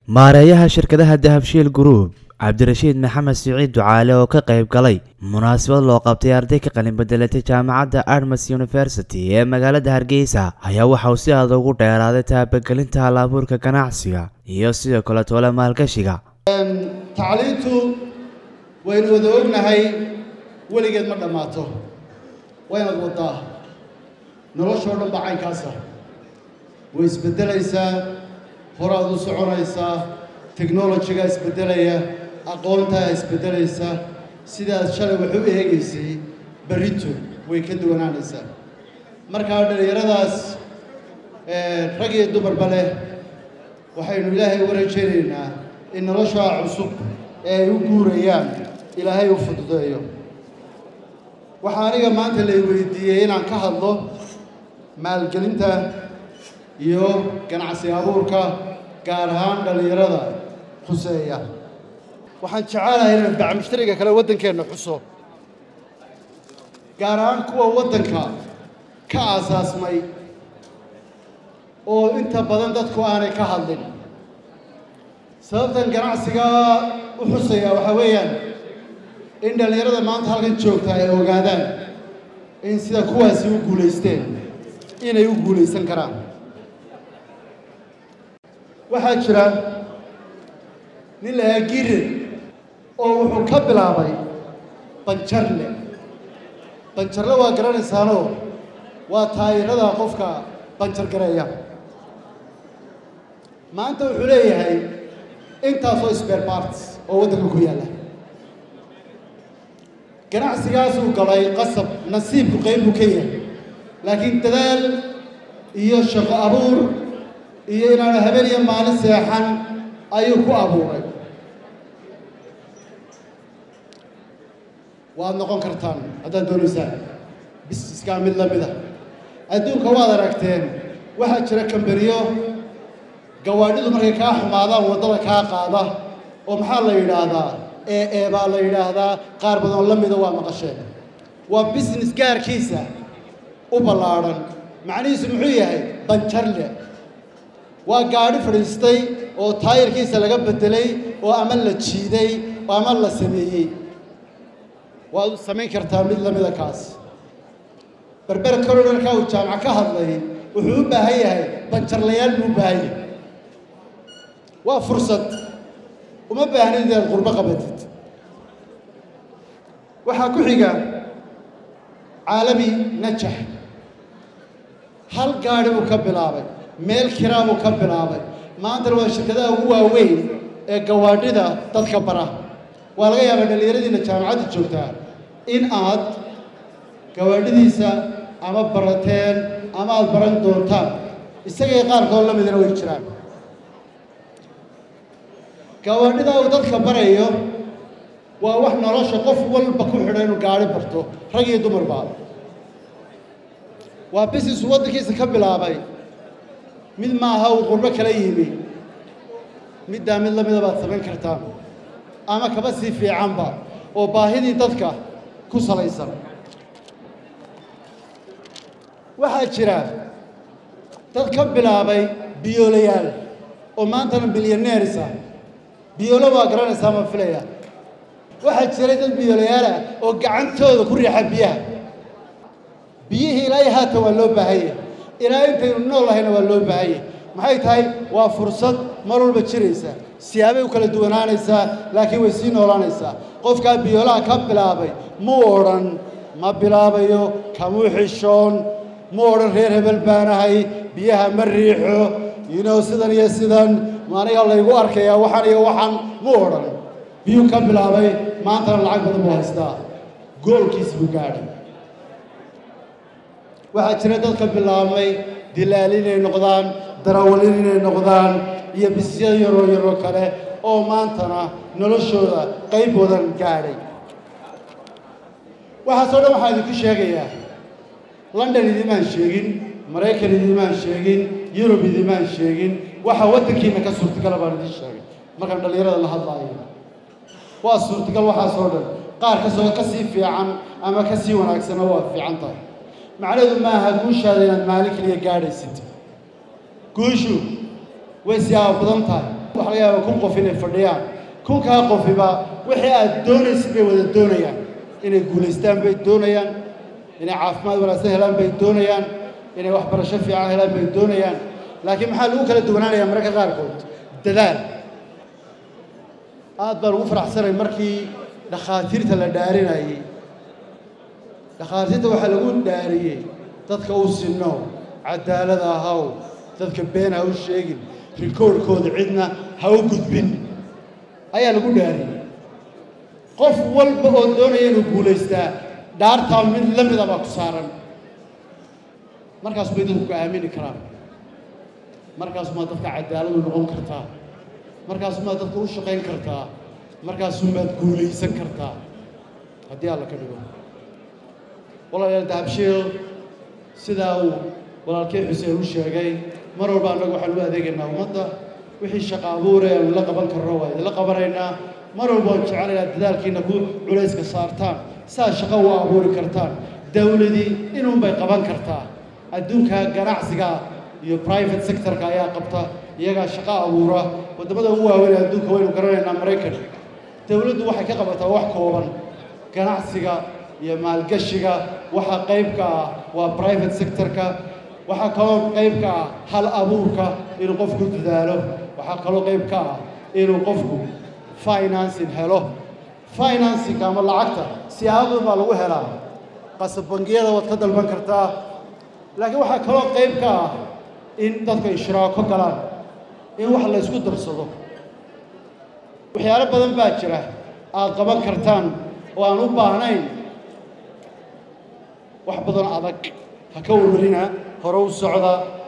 maareeyaha shirkadaha dahabshiil group cabdirashiid maxamed siciid ducaale oo ka qayb galay munaasabad loo qabtay arday ka qalin bedelatay jaamacadda armas university ee magaalada hargeysa ayaa waxa uu si adag ugu dheeraaday taabagelinta hal-abuurka ganacsiga iyo sidoo kale toole maalgashiga tacliintu waynu wada ognahay weligeed ma dhammaato waynaad waddaa noloshoo dhan baa caynkaasa way isbeddelaysaa horaad u soconaysaa technolojigaa isbeddelaya aqoontaa isbeddelaysa sidaad shalay wax u eegaysay berrito way ka duwanaanaysaa markaa dhallinyaradaas rag iyo dumarba leh waxaynu ilaahay uga rajaynaynaa in noloshaa cusub ee ay u guurayaan ilaahay u fududeeyo waxaa aniga maanta lay weydiiyey inaan ka hadlo maalgelinta iyo ganacsi abuurka gaar ahaan dhallinyarada khuseeya waxaan jecelahay inaan bacmushtariga kale waddankeenna xuso gaar ahaan kuwa waddanka ka aasaasmay oo inta badan dadku aanay ka hadlin sababtan ganacsigaa u xusayaa waxaa weeyaan in dhallinyarada maanta halkan joogta ay ogaadaan in sida kuwaasi u guulaysteen inay u guulaysan karaan waxaa jira nin la yahaa gire oo wuxuu ka bilaabay banjarle banjarle waa garanaysaanoo waa taayirada qofka banjar gareeya maanta wuxuu leeyahay intaasoo spare parts oo waddanka ku yaalla ganacsigaasuu galay qasab nasiibku qayb buu ka yahay laakiin dadaal iyo shaqo abuur iyo inaanu habeen iyo maalin seexan ayuu ku abuuray waad noqon kartaan haddaad doonaysaan bisiskaa mid la mida adduunka waad aragteen waxaa jira kambaniyo gawaadhidu markay kaa xumaadaan waddada kaa qaada oo maxaa la yidhaahdaa ee ee baa la yidhaahdaa qaar badan la mida waa maqasheen waa business gaarkiisa u ballaadhan macnihiisu muxuu yahay banjarle waa gaadhi fadhiistay oo taayirkiisa laga beddelay oo ama la jiiday oo ama la sameeyey waad samayn kartaa mid lamida kaas berber corridorka uu jaamac ka hadlay wuxuu u baahan yahay banjarlayaal buu u baahan yahay waa fursad uma baahnid inaad qurbo qabatid waxaa ku xiga caalami najax hal gaadhi buu ka bilaabay meel kiraa buu ka bilaabay maantana waa shirkadaha ugu waaweyn ee gawaadhida dadka bara waa laga yaabaa dhallinyaradiina jaamacadda joogtaa in aad gawaadhidiisa ama barateen ama aada baran doontaan isagay qaarkood la midina way jiraan gawaadhidaa uu dadka barayo waa wax nolosha qof walba ku xidha inuu gaadhi barto rag iyo dumarba waa bisisu waddankiisa ka bilaabay mid maaha uu qurbo kala yimi middaa mid la mida baad samayn kartaan ama kaba sii fiicanba oo baahidii dadka ku salaysan waxaa jira dad ka bilaabay biyoolayaal oo maantana milyaneeris ah biyoolo waa garanaysaa ma filaya waxaa jiray dad biyoolayaal ah oo gacantooda ku riixa biyaha biyihii ilaa iyo haatan waa loo baahanya ilaa intaynu nool lahayna waa loo baahanya maxay tahay waa fursad mar walba jiraysa siyaabay u kala duwanaanaysaa laakiin way sii noolaanaysaa qofkaa biyoolaha ka bilaabay muu odhan ma bilaabayo kamuu xishoon mu odhan reer hebel baanahay biyaha ma riixo yinow sidan iyo sidan aniga laygu arkayaa waxaan iyo waxaan mu odhan biyuu ka bilaabay maantana lacag badan buu haystaa goolkiis buu gaadhay waxaa jira dadka bilaabmay dilaal inay noqdaan darawalin inay noqdaan iyo bisya yaroo yaroo kale oo maantana noloshooda qayb wadan gaadhay waxaasoo dhan waxaa idinku sheegayaa london idimaan sheegin maraykan idimaan sheegin yurub idimaan sheegin waxa waddankiina ka suurtagala baan idiin sheegay markaan dhallinyarada la hadlaayo waa suurtagal waxaasoo dhan qaar kasoo ka sii fiican ama ka sii wanaagsanna waa fiican tahay macnaheedu maaha guushaada inaad maalin keliya gaadhaysid guushu way siyaabo badan tahay waxa laga yaaba kun qof inay fadhiyaan kunkaa qofiba wixii aad doonaysid bay wada doonayaan inay guulaystaan bay doonayaan inay caafimaad wanaagsan helaan bay doonayaan inay waxbarasho fiican helaan bay doonayaan laakiin maxaa lagu kala duwanaanayaa mararka qaarkood dadaal aad baan ugu faraxsanay markii dhakhaatiirta la dhaarinayey dhakhaatiirta waxaa lagu dhaariyey dadka u sinno cadaalad ahaw dadka been ha u sheegin rikoorhkooda cidna ha u gudbin ayaa lagu dhaariyey qof walba oo doonaya inuu guulaystaa dhaartaa mid la mida baa ku saaran markaas bay dadku ku aamini karaan markaasumaad dadka cadaaladu noqon kartaa markaasumaad dadka u shaqayn kartaa markaasumaad guulaysan kartaa haddii alla ka dhigo walaalayaal dahabshiil sidaa uu walaalkey xuseen u sheegay mar walba annagu waxaan u adeegaynaa ummadda wixii shaqa abuure aanu la qaban karno waa idinla qabanaynaa mar walba waan jecelaynaa dadaalkiina ku culayska saartaan saa shaqo u abuuri kartaan dawladii inuunbay qaban kartaa adduunka ganacsiga iyo private sectorka ayaa qabta iyagaa shaqo abuura waddamada ugu waaweyn adduunka waynu garanaynaa maraykan dawladdu waxay ka qabataa wax kooban ganacsiga iyo maalgashiga waxaa qayb ka ah waa private sectorka waxaa kaloo qayb ka ah hal abuurka inuu qofku dadaalo waxaa kaloo qayb ka ah inuu qofku financing helo financingka ama lacagta siyaabo baa lagu helaa qasab bangiyada waad ka dalban kartaa laakiin waxaa kaloo qayb ka ah in dadka ishraako galaan in wax la ysku darsado waxyaalo badan baa jira aad qaban kartaan oo aan u baahnayn wax badan adag ha ka warwarina hore u socda